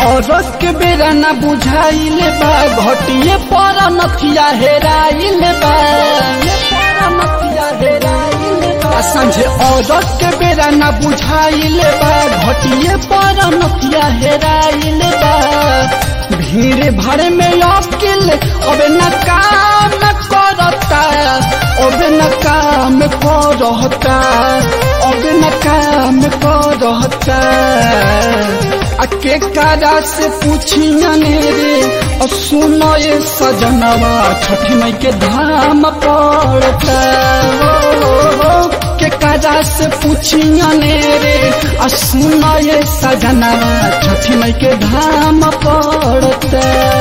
औरत के बेरा न बुझाइल बा घटिए पर नथिया हेराइल बा आ संझे औरत के बेरा न बुझाइल बा घटिए पर नथिया हेराइल बा भीड़ भर में अकिल अब न काम करता अब न काम करता अब न काम करता आ के कारा से पूछियने रे और सुनो ये सजनवा छठी मई के धाम पड़ता हो, हो, के कारा से पूछियने रे और सुनो ये सजनवा छठी मई के धाम पड़ता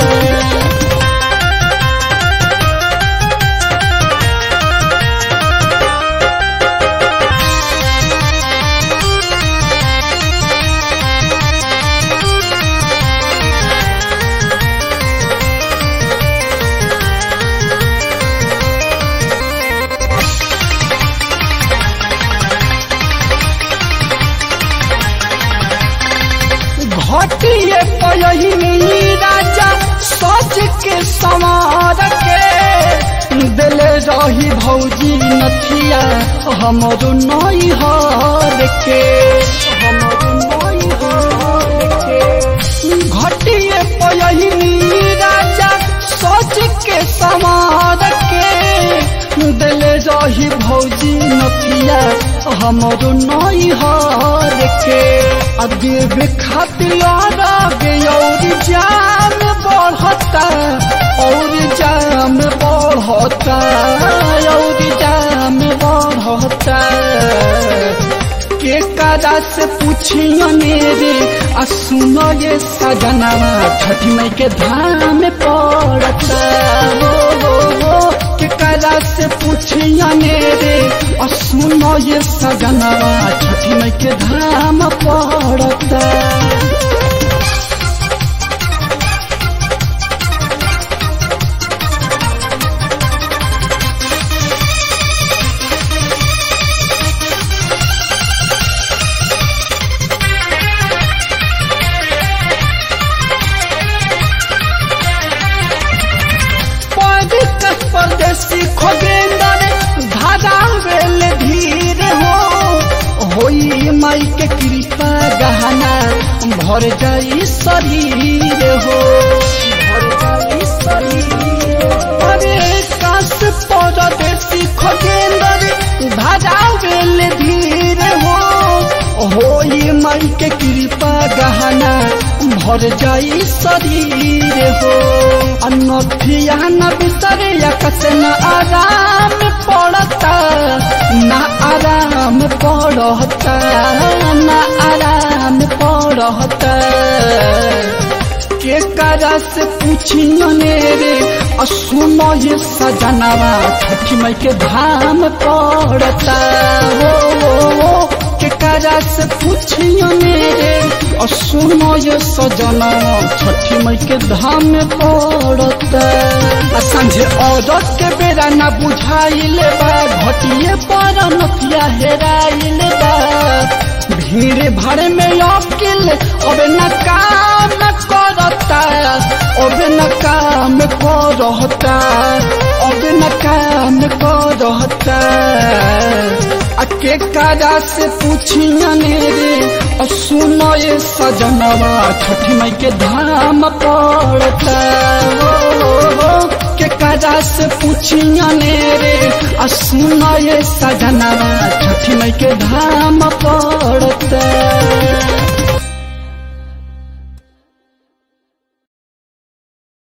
घटिए पयही राजा सच के समार के दिले रही भौजी नथिया हमरो नई हर के हमरो नई हर के घटिए पयही राजा सच के समार के दिले रही भौजी नथिया हमरो नई हर के अदेव खातिर आगे और जाम बढ़ता और जाम बढ़ता और जाम बढ़ता के काजा से पूछियने रे आ सुनो ये सजनवा छठी मई के धाम पड़ता हो, हो, हो के काजा से पूछियने रे आ सुनो ये सजनवा छठी मई के धाम पड़ता दिक्कत परदेसी खोगेंदर धारा वेल धीर हो होई माई के कृपा गहना भर जाई शरीर हो भर जाई शरीर अरे काश परदेसी खोगेंदर धारा वेल धीर हो होई माई के कृपा गहना भर जाई शरीर हो अनथिया न बिसरे कस न आराम पड़ता न आराम पड़ता न आराम पड़ता के करा से पूछियने रे और सुनो ये सजनवा छठी मई के धाम पड़ता हो, हो, हो के करा से पूछियने रे और सुनो ये सजना छठी मई के धाम पड़ता आ संझे औरत के बेरा न बुझाइल बा घटिए पर नथिया हेराइल बा भीड़ भर में अकिल अब न काम करता अब न काम करता अब न काम करता आ के काजा से पूछियने रे और सुनो ये सजनवा छठी मई के धाम पड़ता हो, हो, हो के काजा से पूछियने रे और सुनो ये सजनवा छठी मई के धाम पड़ता